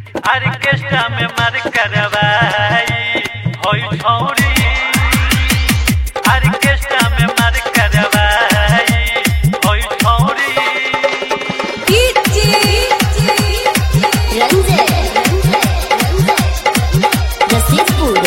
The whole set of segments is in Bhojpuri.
ऑर्केस्ट्रा में मार करवाई होई छौरी ऑर्केस्ट्रा में मार करवाई होई छौरी रसीदपुर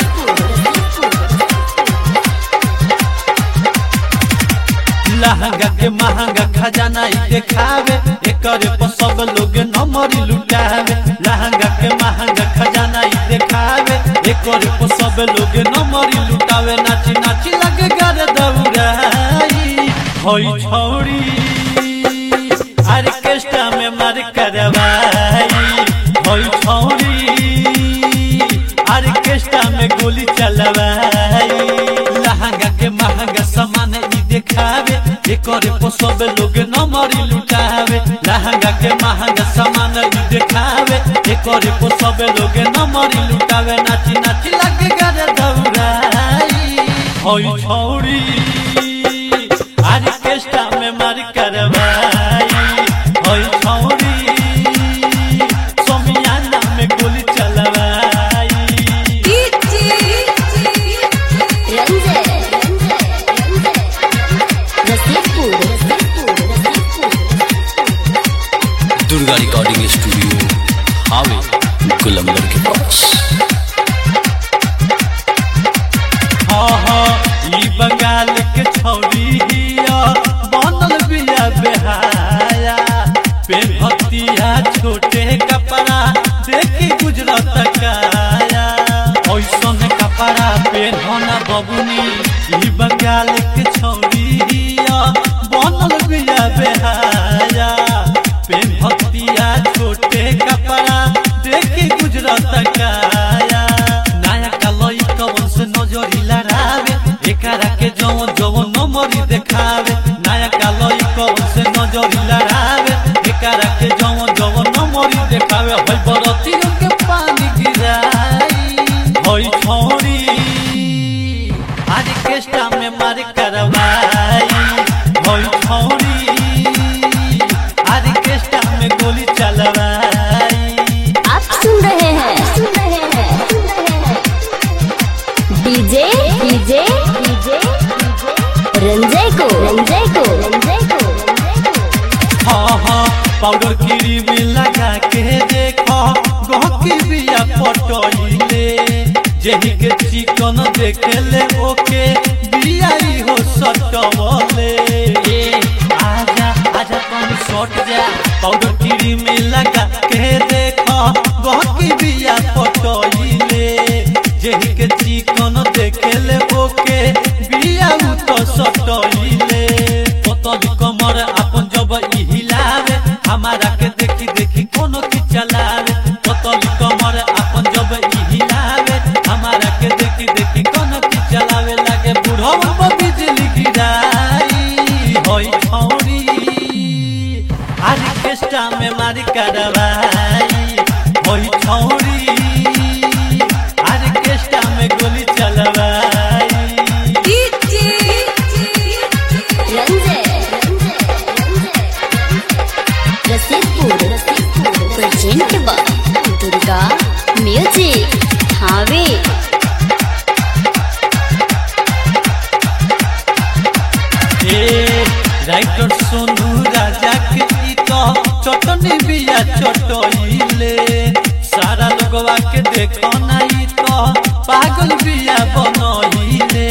लहंगा के महंगा खजाना ई देखावे एकरे पर सब लोग नमरी लुटावे लहंगा के महंगा खजाना ई देखावे एकरे पर सब लोग नमरी लुटावे नाची नाची लगे गर दौड़ाई होई छौरी ऑर्केस्ट्रा में मार करवाई होई छौरी ऑर्केस्ट्रा में गोली चलवाई लहंगा के महंगा सामान ई देखावे एकरे पर सब लोग नमरी लुटावे लहंगा के महंगा सामान ई देखावे एकरे पर सब लोग नमरी लुटावे नाची नाची लगे गर दौड़ाई होई छौरी ऑर्केस्ट्रा में मार करवाई होई छौरी सोमियाना में गोली चलवाई रसीदपुर दुर्गा रिकॉर्डिंग स्टूडियो हावे गुलंबर के पास हाँ हाँ ई बंगाल के छौरी हिया बनल बिया बेहाया पेन्हतिया छोटे कपड़ा देखी गुजरत काया ऐसन कपड़ा पेन्हना बबुनी ई बंगाल के छौरी हिया बनल बिया बेहाया पेन्हतिया छोटे कपड़ा देखी गुजरत काया नया कलई कवन से नजरी लड़ावे एकरा के जवन जवन नमरी देखावे नया कलई कवन से नजरी लड़ावे एकरा के जवन जवन नमरी देखावे होई बरतियों के पानी गिराई होई छोरी आज केस्टा में मार करवाई होई छोरी आज केस्टा में गोली चलवाई आप सुन रहे हैं डीजे डीजे डीजे रंजय को रंजय को रंजय को हाँ हाँ पाउडर क्रीम लगा के देखो गहकी बिया पटोइले जेही के चिकन देखे ले ओके बियाई हो सटवले ए आजा आजा तुम सट जा पाउडर क्रीम लगा के देखो गहकी बिया पटोइले जेही के चिकन देखे ले ओके बिया उ तो सटोइले पतली कमर अपन जब ई हिलावे हमारा के देखी देखी कोनो की चलावे पतली कमर अपन जब ई हिलावे हमारा के देखी देखी कोनो की चलावे लागे बुढ़वा पर बिजली गिराई होई छौरी आज केस्टा में मारी करवाई होई छौरी आज केस्टा में गोली चलवाई Ranjay Rasidpur present by Durga music हावे ए राइटर सोनू राजा के ई तो चटनी बिया चटोइले सारा लोगवा के देखो ना ई तो पागल बिया बनोइले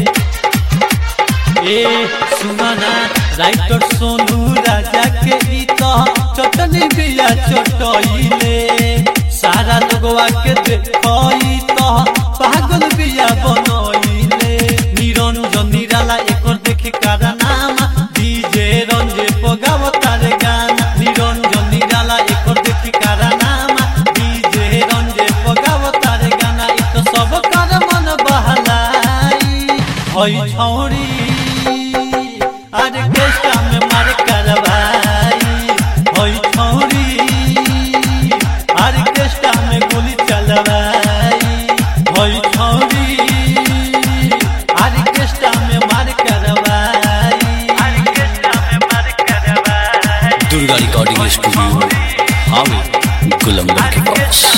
ए सुमना राइटर सोनू राजा के ई तो चटनी बिया चटोइले सारा लोगवा के देखो ई तो पागल बिया बनोइले निरंजन निराला एकर देखी कारा नाम डीजे रंजे पगाव तारे गाना निरंजन निराला एकर देखी कारा नाम डीजे रंजे पगाव तारे गाना ई तो सब कर मन बहलाई होई छौरी ऑर्केस्ट्रा में मार करवाई होई छौरी ऑर्केस्ट्रा में गोली चलवाई गुलंबर के पास